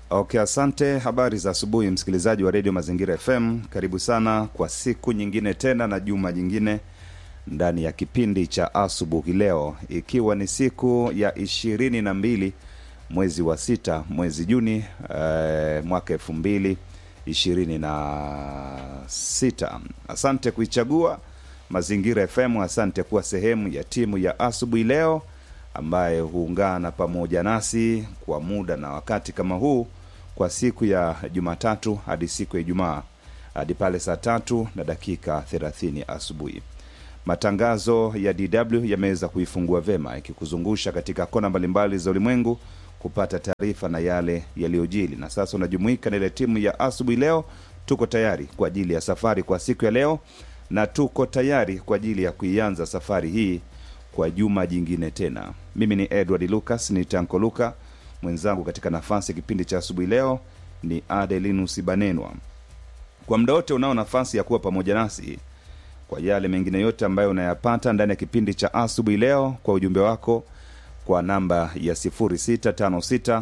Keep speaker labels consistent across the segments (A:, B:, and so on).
A: Okay, asante. Habari za asubuhi, msikilizaji wa redio Mazingira FM. Karibu sana kwa siku nyingine tena na juma jingine ndani ya kipindi cha asubuhi leo, ikiwa ni siku ya ishirini na mbili mwezi wa sita mwezi Juni eh, mwaka elfu mbili ishirini na sita. Asante kuichagua Mazingira FM, asante kuwa sehemu ya timu ya asubuhi leo ambaye huungana pamoja nasi kwa muda na wakati kama huu kwa siku ya Jumatatu hadi siku ya Ijumaa hadi pale saa tatu na dakika thelathini asubuhi. Matangazo ya DW yameweza kuifungua vema ikikuzungusha katika kona mbalimbali za ulimwengu kupata taarifa na yale yaliyojili, na sasa unajumuika na ile timu ya asubuhi leo. Tuko tayari kwa ajili ya safari kwa siku ya leo, na tuko tayari kwa ajili ya kuianza safari hii kwa juma jingine tena. Mimi ni Edward Lucas, ni Tanko Luka, mwenzangu katika nafasi ya kipindi cha asubuhi leo ni Adelinus Banenwa. Kwa muda wote unao nafasi ya kuwa pamoja nasi kwa yale mengine yote ambayo unayapata ndani ya kipindi cha asubuhi leo, kwa ujumbe wako kwa namba ya 0656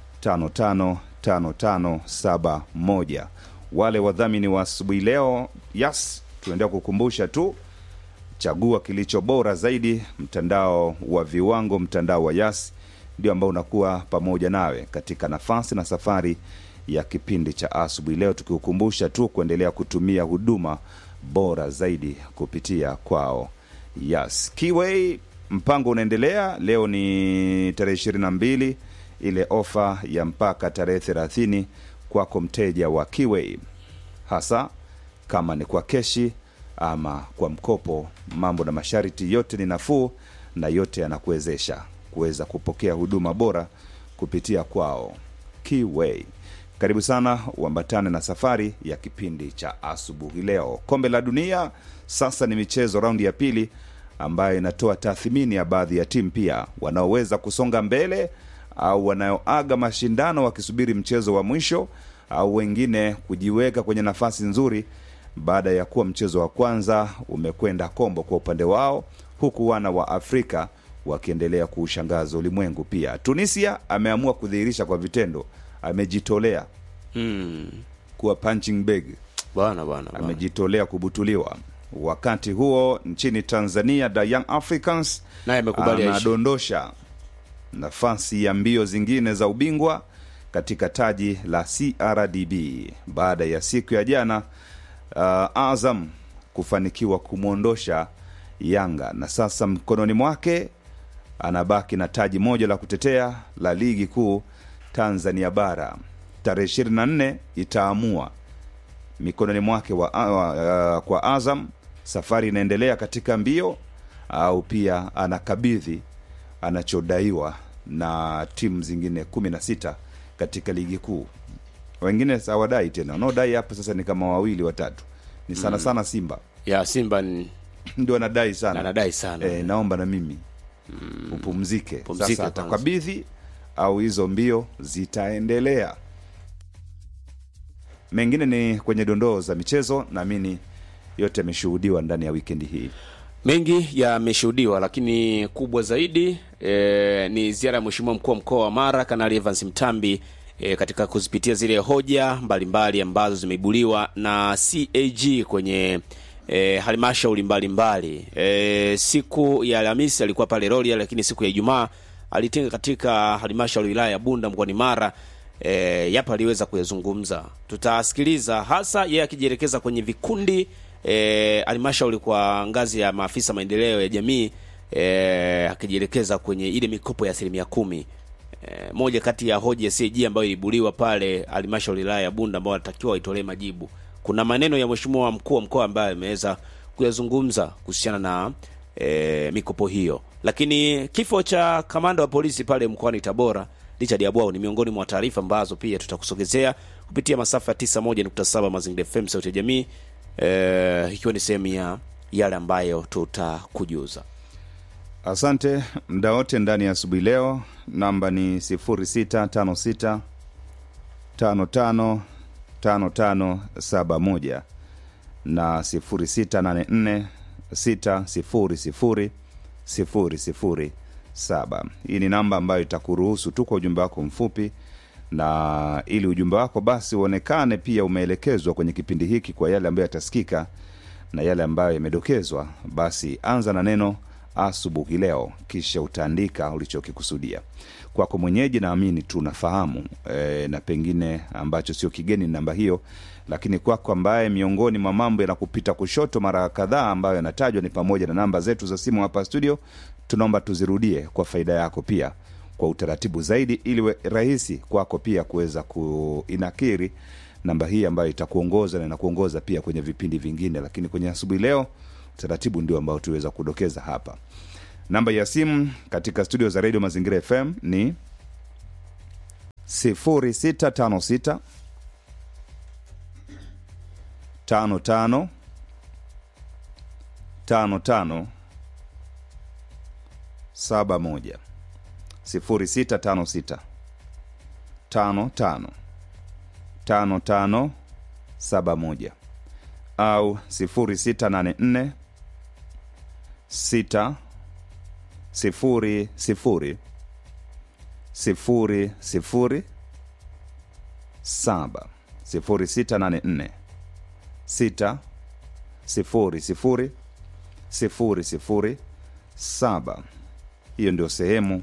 A: 555571. Wale wadhamini wa asubuhi leo, yes, tunaendelea kukumbusha tu chagua kilicho bora zaidi, mtandao wa viwango, mtandao wa Yas ndio ambao unakuwa pamoja nawe katika nafasi na safari ya kipindi cha asubuhi leo, tukiukumbusha tu kuendelea kutumia huduma bora zaidi kupitia kwao Yas. Kiway, mpango unaendelea. Leo ni tarehe ishirini na mbili, ile ofa ya mpaka tarehe thelathini kwako mteja wa Kiway, hasa kama ni kwa keshi ama kwa mkopo. Mambo na masharti yote ni nafuu na yote yanakuwezesha kuweza kupokea huduma bora kupitia kwao Keyway. Karibu sana uambatane na safari ya kipindi cha asubuhi leo. Kombe la Dunia sasa ni michezo raundi ya pili, ambayo inatoa tathmini ya baadhi ya timu pia wanaoweza kusonga mbele au wanaoaga mashindano wakisubiri mchezo wa mwisho au wengine kujiweka kwenye nafasi nzuri baada ya kuwa mchezo wa kwanza umekwenda kombo kwa upande wao, huku wana wa Afrika wakiendelea kuushangaza ulimwengu. Pia Tunisia ameamua kudhihirisha kwa vitendo, amejitolea
B: Hmm.
A: kuwa punching bag,
B: Bwana bwana bwana.
A: amejitolea kubutuliwa. Wakati huo nchini Tanzania, the Young Africans
B: Naye amekubali aishi.
A: anadondosha nafasi ya mbio zingine za ubingwa katika taji la CRDB baada ya siku ya jana uh, Azam kufanikiwa kumwondosha Yanga na sasa mkononi mwake anabaki na taji moja la kutetea la ligi kuu Tanzania bara. Tarehe 24 itaamua mikononi mwake wa, wa, uh, kwa Azam safari inaendelea katika mbio au pia anakabidhi anachodaiwa na timu zingine kumi na sita katika ligi kuu. Wengine hawadai tena, wanaodai hapa sasa ni kama wawili watatu, ni sana sana Simba
B: ya Simba ni-
A: ndio anadai sana
B: anadai sana
A: e, naomba na mimi upumzike
B: Pumzika
A: sasa
B: kwanza.
A: atakabidhi au hizo mbio zitaendelea mengine ni kwenye dondoo za michezo naamini yote yameshuhudiwa ndani ya wikendi hii
B: mengi yameshuhudiwa, lakini kubwa zaidi e, ni ziara ya mheshimiwa mkuu wa mkoa wa Mara Kanali Evans Mtambi e, katika kuzipitia zile hoja mbalimbali ambazo zimeibuliwa na CAG kwenye e, halmashauri mbalimbali. E, siku ya Alhamisi alikuwa pale Rorya, lakini siku ya Ijumaa alitinga katika halmashauri wilaya ya Bunda mkoani Mara. E, yapo aliweza kuyazungumza, tutasikiliza hasa yeye akijielekeza kwenye vikundi e, halmashauri kwa ngazi ya maafisa maendeleo ya jamii e, akijielekeza kwenye ile mikopo ya asilimia kumi. E, moja kati ya hoja ya CAG ambayo ilibuliwa pale halmashauri wilaya ya Bunda ambao wanatakiwa waitolee majibu. Kuna maneno ya mheshimiwa mkuu wa mkoa ambaye ameweza kuyazungumza kuhusiana na e, mikopo hiyo, lakini kifo cha kamanda wa polisi pale mkoani Tabora Richard Abwao ni miongoni mwa taarifa ambazo pia tutakusogezea kupitia masafa ya 91.7 Mazingira FM sauti ya jamii eh, ikiwa ni sehemu ya yale ambayo tutakujuza.
A: asante mda wote ndani ya asubuhi leo namba ni 0656 55 5571 na 0684 600 007 hii ni namba ambayo itakuruhusu tu kwa ujumbe wako mfupi na ili ujumbe wako basi uonekane pia umeelekezwa kwenye kipindi hiki kwa yale ambayo yatasikika na yale ambayo yamedokezwa basi anza na neno asubuhi leo kisha utaandika ulichokikusudia kwako mwenyeji naamini tunafahamu e, na pengine ambacho sio kigeni ni namba hiyo lakini kwako ambaye miongoni mwa mambo yanakupita kushoto mara kadhaa ambayo yanatajwa ni pamoja na namba zetu za simu hapa studio tunaomba tuzirudie kwa faida yako pia kwa utaratibu zaidi ili we rahisi kwako pia kuweza kuinakiri namba hii ambayo itakuongoza na inakuongoza pia kwenye vipindi vingine lakini kwenye asubuhi leo utaratibu ndio ambao tuweza kudokeza hapa namba ya simu katika studio za redio mazingira fm ni 0656 55 55 71 0656 55 55 71 au 0684 6 sifuri sifuri sifuri sifuri saba sifuri sita nane nne sita sifuri sifuri sifuri sifuri saba hiyo ndio sehemu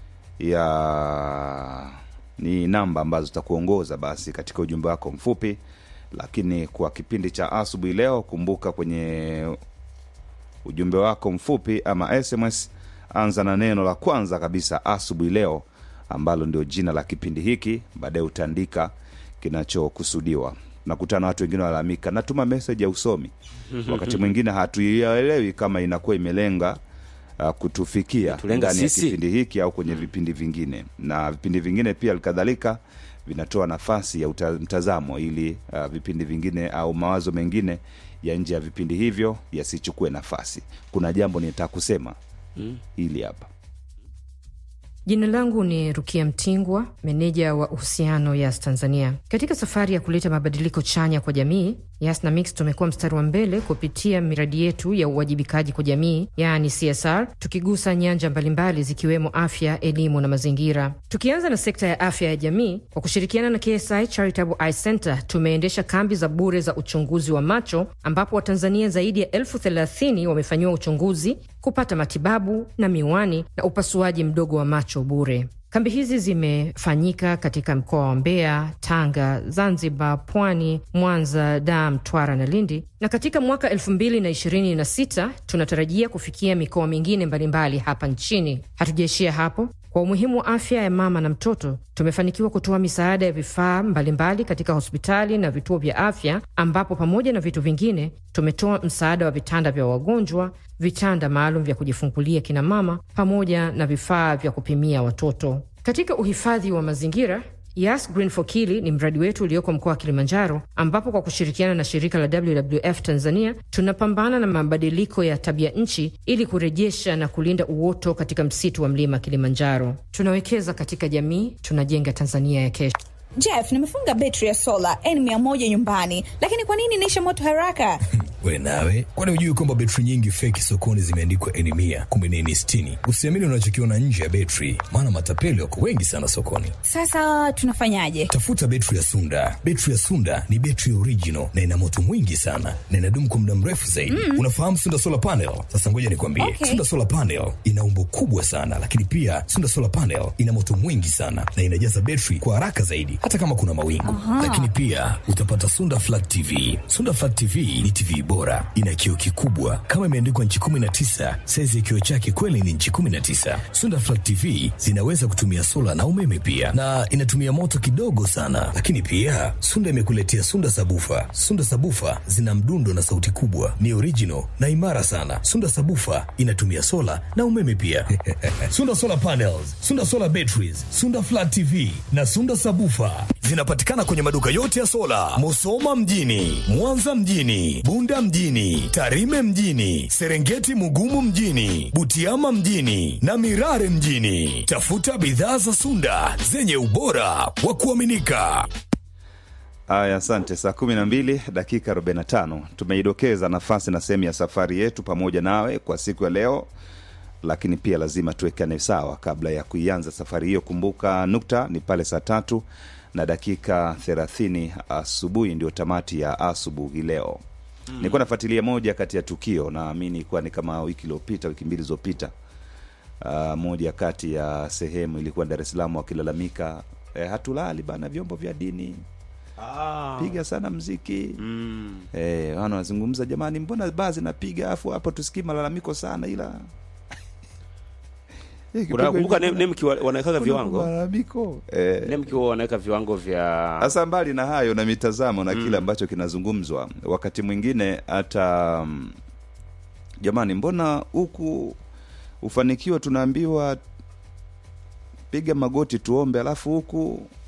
A: ya ni namba ambazo zitakuongoza basi katika ujumbe wako mfupi lakini kwa kipindi cha asubuhi leo kumbuka kwenye ujumbe wako mfupi ama sms anza na neno la kwanza kabisa asubuhi leo ambalo ndio jina la kipindi hiki baadaye utaandika kinachokusudiwa nakutana na watu wengine walalamika natuma meseji ya usomi wakati mwingine hatuielewi kama inakuwa imelenga uh, kutufikia
B: Tulenga
A: ndani ya
B: sisi.
A: kipindi hiki au kwenye vipindi vingine na vipindi vingine pia kadhalika vinatoa nafasi ya uta, mtazamo ili uh, vipindi vingine au mawazo mengine ya nje ya vipindi hivyo yasichukue nafasi kuna jambo nitaka kusema mm. hili hapa
C: Jina langu ni Rukia Mtingwa, meneja wa uhusiano Yas Tanzania. Katika safari ya kuleta mabadiliko chanya kwa jamii, Yas na Mix tumekuwa mstari wa mbele kupitia miradi yetu ya uwajibikaji kwa jamii, yaani CSR, tukigusa nyanja mbalimbali zikiwemo afya, elimu na mazingira. Tukianza na sekta ya afya ya jamii, kwa kushirikiana na KSI Charitable Eye Center tumeendesha kambi za bure za uchunguzi wa macho, ambapo Watanzania zaidi ya elfu thelathini wamefanyiwa uchunguzi kupata matibabu na miwani na upasuaji mdogo wa macho bure. Kambi hizi zimefanyika katika mkoa wa Mbeya, Tanga, Zanzibar, Pwani, Mwanza, Dar, Mtwara na Lindi, na katika mwaka 2026 tunatarajia kufikia mikoa mingine mbalimbali hapa nchini. Hatujaishia hapo. Kwa umuhimu wa afya ya mama na mtoto, tumefanikiwa kutoa misaada ya vifaa mbalimbali katika hospitali na vituo vya afya, ambapo pamoja na vitu vingine tumetoa msaada wa vitanda vya wagonjwa, vitanda maalum vya kujifungulia kina mama, pamoja na vifaa vya kupimia watoto. Katika uhifadhi wa mazingira Yas Green for Kili ni mradi wetu ulioko mkoa wa Kilimanjaro, ambapo kwa kushirikiana na shirika la WWF Tanzania tunapambana na mabadiliko ya tabia nchi ili kurejesha na kulinda uoto katika msitu wa mlima Kilimanjaro. Tunawekeza katika jamii, tunajenga Tanzania ya kesho.
D: Jeff, nimefunga betri ya sola N100 nyumbani, lakini kwa nini inaisha moto haraka?
E: we nawe kwani hujui kwamba betri nyingi feki sokoni zimeandikwa eni mia kumbe ni eni sitini usiamini unachokiona nje ya betri maana matapeli wako wengi sana sokoni
D: Sasa tunafanyaje?
E: tafuta betri ya sunda betri ya sunda ni betri original na ina moto mwingi sana na inadumu kwa muda mrefu zaidi mm. unafahamu sunda solar panel sasa ngoja nikwambie
D: Okay.
E: sunda solar panel ina umbo kubwa sana lakini pia sunda solar panel ina moto mwingi sana na inajaza betri kwa haraka zaidi hata kama kuna mawingu lakini pia utapata sunda flat tv sunda flat tv ni tv bora ina kioo kikubwa kama imeandikwa nchi 19 saizi ya kioo chake kweli ni nchi 19 sunda flat tv zinaweza kutumia sola na umeme pia na inatumia moto kidogo sana lakini pia sunda imekuletea sunda sabufa sunda sabufa zina mdundo na sauti kubwa ni original na imara sana sunda sabufa inatumia sola na umeme pia sunda solar panels sunda solar batteries sunda flat tv na sunda sabufa zinapatikana kwenye maduka yote ya sola musoma mjini mwanza mjini bunda mjini tarime mjini serengeti mugumu mjini butiama mjini na mirare mjini tafuta bidhaa za sunda zenye ubora wa kuaminika
A: Aya, asante. Saa kumi na mbili dakika 45 tumeidokeza nafasi na sehemu ya safari yetu pamoja nawe kwa siku ya leo, lakini pia lazima tuwekane sawa kabla ya kuianza safari hiyo. Kumbuka nukta ni pale saa tatu na dakika thelathini asubuhi ndio tamati ya asubuhi leo mm. nilikuwa nafuatilia moja kati ya tukio naamini ilikuwa ni kama wiki iliyopita wiki mbili zilizopita uh, moja kati ya sehemu ilikuwa dar es salaam wakilalamika eh, hatulali bana vyombo vya dini piga sana mziki
B: Mm.
A: eh, wana wanazungumza jamani mbona baa zinapiga afu hapo tusikii malalamiko sana ila Eh, kipigwa
B: unakumbuka
A: hivi
B: Nem- nemki wa- wanawekaga
A: kuna
B: viwango
A: malalamiko eh,
B: nemki huwa wanaweka viwango vya
A: sasa mbali na hayo na mitazamo na kile ambacho kinazungumzwa wakati mwingine hata mm, jamani mbona huku ufanikiwa tunaambiwa piga magoti tuombe alafu huku